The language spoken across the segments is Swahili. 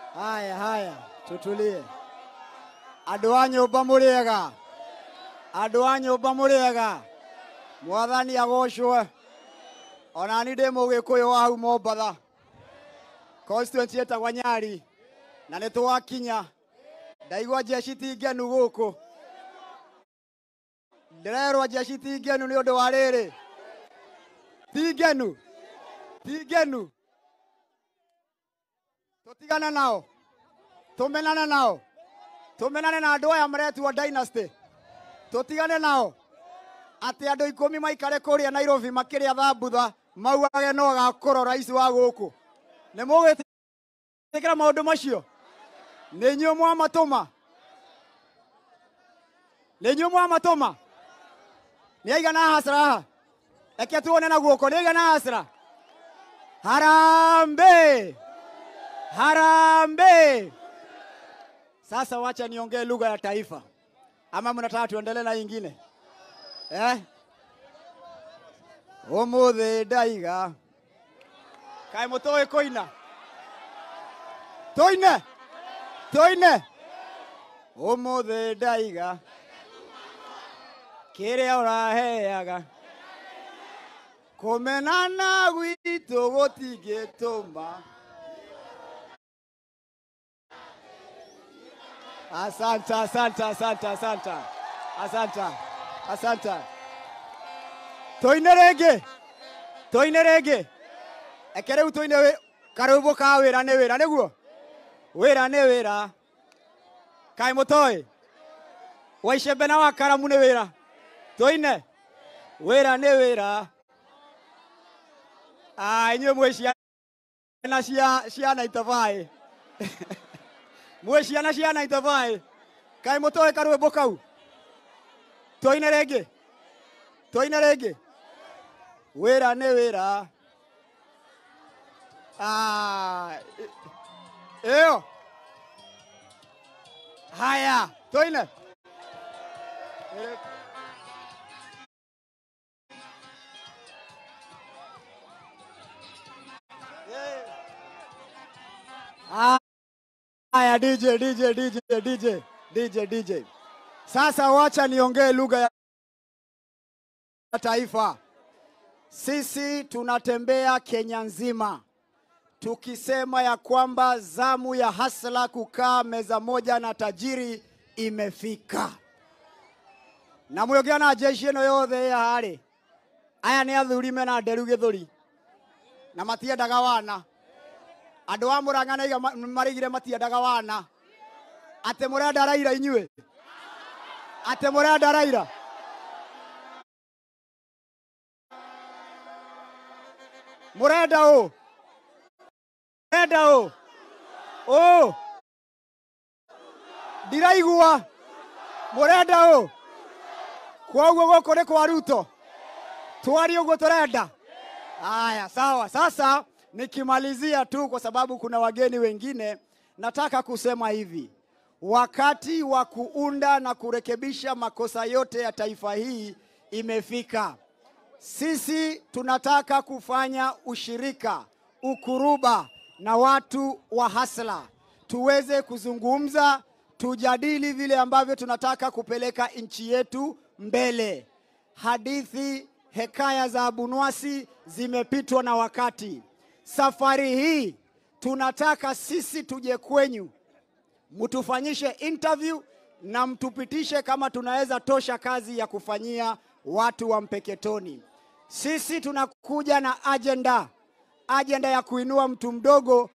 Haya, haya, tutulie. Andũ a nyũmba mũrĩega, andũ a nyũmba mũrĩega, mwathani agocwo. Ona ni ndĩ mũgĩkũyũ wa hau Mombatha, constituency ĩtagwo Nyari, na nĩ twakinya. Ndaigua jeshi ti ngenu gũkũ, ndĩrerwo jeshi ti ngenu nĩ ũndũ wa rĩrĩ, ti ngenu, ti ngenu. Tũtigane nao, tũmenane nao, tũmenane na andũ aya maretuo dynasty, tũtigane nao atĩ andũ ikũmi maikare kũrĩa Nairobi makĩrĩa thambutha mauage no gakũro rais wa gũkũ nĩ mũgwĩtĩkĩra maũndũ macio nĩ inyuĩ mwamatũma nĩ inyuĩ mwamatũma nĩ aigana hasra haha reke tuone na guoko nĩ aigana hasra harambe harambe sasa wacha niongee lugha ya taifa ama mnataka tuendelee na ingine eh? umuthi ndaiga kaĩ mũtũĩ kũina tũine tũine umuthi ndaiga kĩrĩa ũraheaga kũmenana gwitũ gũtingĩtũma asante asante asante asante asante asante tũine rĩngĩ tũine rĩngĩ eke rĩu tũine wĩ- karwĩmbo ka wĩra nĩ wĩra nĩguo wĩra nĩ wĩra kaĩ mũtoĩ waicembe na wakaramu nĩ wĩra tũine wĩra nĩ wĩra Ah, inyuĩ mwĩ ciana cia cia naitabaĩ mwĩ ciana cia naitabaĩ kaĩ mũtoĩ karwĩmbo kau tũine rĩngĩ tũine rĩngĩ wĩra nĩ wĩra Ah, ĩ- ĩyo haya tũine Haya DJ DJ DJ DJ DJ DJ. Sasa wacha niongee lugha ya taifa. Sisi tunatembea Kenya nzima tukisema ya kwamba zamu ya Hasla kukaa meza moja na tajiri imefika, na mwĩongea na jeshi ĩno yothe ĩ haha rĩ, aya nĩ athuri mena nderu gĩthũri na matiendaga wana andũ a mũrang'a naiga ma- marigire matiendaga wana atĩ mũrenda raira inyuĩ atĩ mũrenda raira mũrenda ũ mũrenda ũ ũ ndiraigua mũrenda ũ kwoguo gũkũ nĩ kwa ruto twari ũguo tũrenda Haya, sawa. Sasa nikimalizia tu, kwa sababu kuna wageni wengine, nataka kusema hivi: wakati wa kuunda na kurekebisha makosa yote ya taifa hii imefika. Sisi tunataka kufanya ushirika, ukuruba na watu wa Hasla, tuweze kuzungumza, tujadili vile ambavyo tunataka kupeleka nchi yetu mbele. Hadithi hekaya za Abunwasi zimepitwa na wakati. Safari hii tunataka sisi tuje kwenyu, mtufanyishe interview na mtupitishe kama tunaweza tosha kazi ya kufanyia watu wa Mpeketoni. Sisi tunakuja na ajenda, ajenda ya kuinua mtu mdogo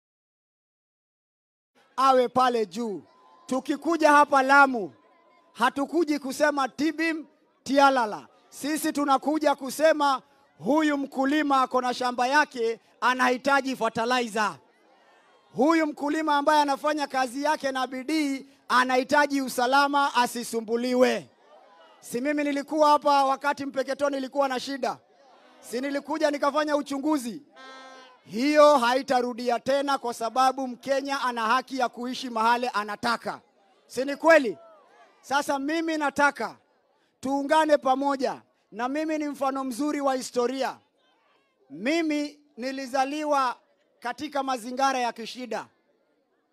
awe pale juu. Tukikuja hapa Lamu, hatukuji kusema tibim tialala. Sisi tunakuja kusema huyu mkulima ako na shamba yake anahitaji fertilizer. Huyu mkulima ambaye anafanya kazi yake na bidii anahitaji usalama, asisumbuliwe. Si mimi nilikuwa hapa wakati Mpeketoni ilikuwa na shida, si nilikuja nikafanya uchunguzi. Hiyo haitarudia tena, kwa sababu Mkenya ana haki ya kuishi mahali anataka, si ni kweli? Sasa mimi nataka tuungane pamoja, na mimi ni mfano mzuri wa historia. Mimi nilizaliwa katika mazingara ya kishida.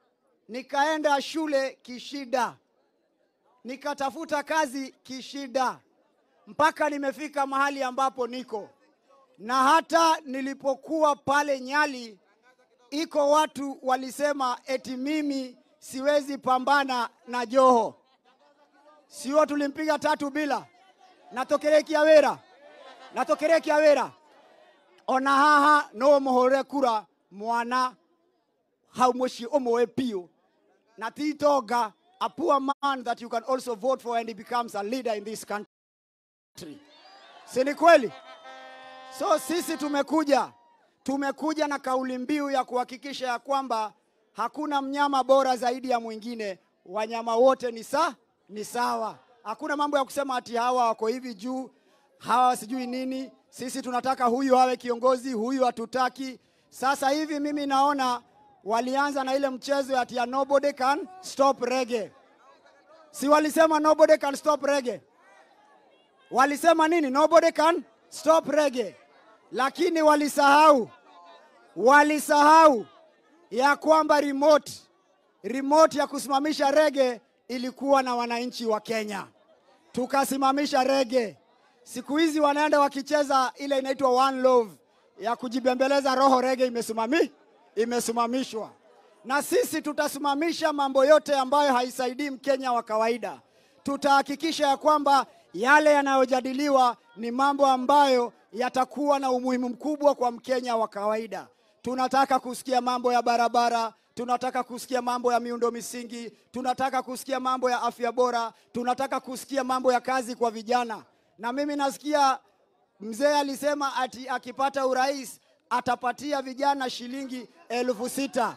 nikaenda shule kishida, nikatafuta kazi kishida, mpaka nimefika mahali ambapo niko na hata nilipokuwa pale Nyali, iko watu walisema eti mimi siwezi pambana na Joho, sio? Tulimpiga tatu bila natokerekia wera natokerekia wera ona haha no muhore kura mwana hau muci umwe piu na titonga a poor man that you can also vote for and he becomes a leader in this country si ni kweli so sisi tumekuja tumekuja na kauli mbiu ya kuhakikisha ya kwamba hakuna mnyama bora zaidi ya mwingine wanyama wote ni sa ni sawa hakuna mambo ya kusema ati hawa wako hivi juu hawa sijui nini sisi tunataka huyu awe kiongozi huyu hatutaki sasa hivi mimi naona walianza na ile mchezo ati ya nobody can stop reggae si walisema nobody can stop reggae walisema nini nobody can stop reggae lakini walisahau walisahau ya kwamba remote remote ya kusimamisha rege ilikuwa na wananchi wa Kenya, tukasimamisha rege. Siku hizi wanaenda wakicheza ile inaitwa one love ya kujibembeleza roho, rege imesimami imesimamishwa, na sisi tutasimamisha mambo yote ambayo haisaidii Mkenya wa kawaida. Tutahakikisha ya kwamba yale yanayojadiliwa ni mambo ambayo yatakuwa na umuhimu mkubwa kwa Mkenya wa kawaida. Tunataka kusikia mambo ya barabara, tunataka kusikia mambo ya miundo misingi, tunataka kusikia mambo ya afya bora, tunataka kusikia mambo ya kazi kwa vijana. Na mimi nasikia mzee alisema ati akipata urais atapatia vijana shilingi elfu sita.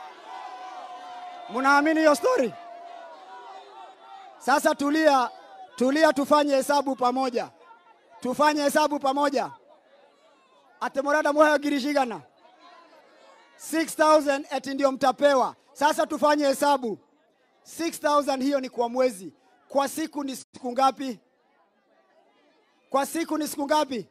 Mnaamini hiyo story? Sasa tulia, tulia, tufanye hesabu pamoja, tufanye hesabu pamoja. atemorada mohayo girishigana 6000 eti ndio mtapewa. Sasa tufanye hesabu 6000 hiyo ni kwa mwezi, kwa siku ni siku ngapi? Kwa siku ni siku ngapi?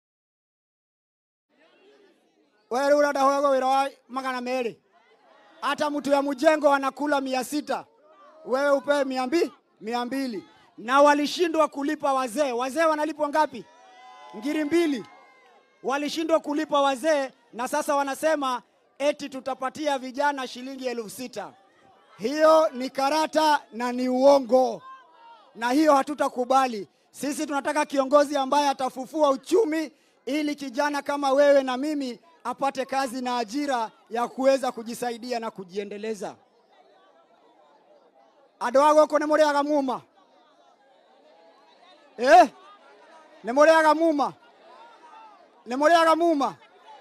wewe urada hogo wira wa magana meri, hata mtu ya mjengo anakula mia sita wewe upewe mia mbili mia mbili na walishindwa kulipa wazee. Wazee wanalipwa ngapi? Ngiri mbili. Walishindwa kulipa wazee, na sasa wanasema eti tutapatia vijana shilingi elfu sita. Hiyo ni karata na ni uongo, na hiyo hatutakubali. Sisi tunataka kiongozi ambaye atafufua uchumi ili kijana kama wewe na mimi apate kazi na ajira ya kuweza kujisaidia na kujiendeleza. andå a gå kå nä må rä aga muma eh? nä må rä aga muma nä må rä aga muma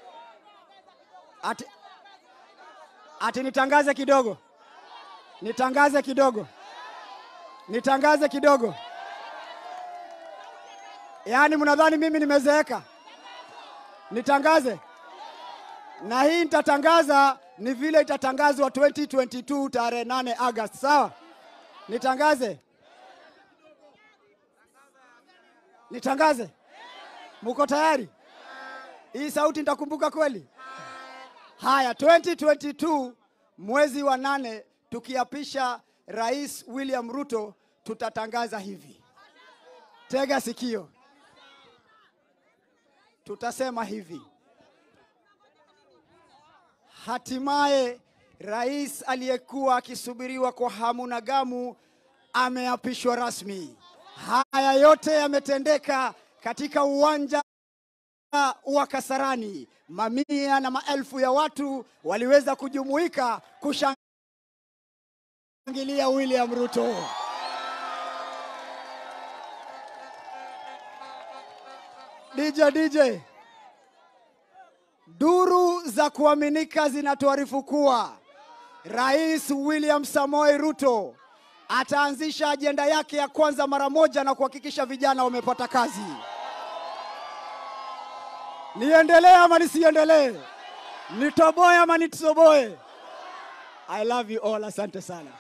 ati, ati nitangaze kidogo nitangaze kidogo nitangaze kidogo yaani mnadhani mimi nimezeeka nitangaze na hii nitatangaza ni vile itatangazwa 2022 tarehe 8 Agosti, sawa? Nitangaze, nitangaze. Muko tayari? Hii sauti nitakumbuka kweli? Haya, 2022 mwezi wa nane, tukiapisha Rais William Ruto, tutatangaza hivi. Tega sikio, tutasema hivi Hatimaye rais aliyekuwa akisubiriwa kwa hamu na gamu ameapishwa rasmi. Haya yote yametendeka katika uwanja wa Kasarani. Mamia na maelfu ya watu waliweza kujumuika kushangilia William Ruto. DJ DJ Duru za kuaminika zinatuarifu kuwa Rais William Samoei Ruto ataanzisha ajenda yake ya kwanza mara moja na kuhakikisha vijana wamepata kazi. Niendelee ama nisiendelee? Nitoboe ama nitoboe? I love you all, asante sana.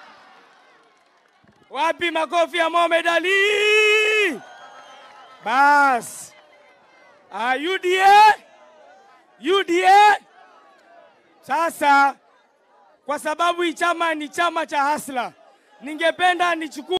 Wapi makofi ya Mohamed Ali? Bas. Ah, UDA? UDA? Sasa kwa sababu hii chama ni chama cha hasla. Ningependa nichukue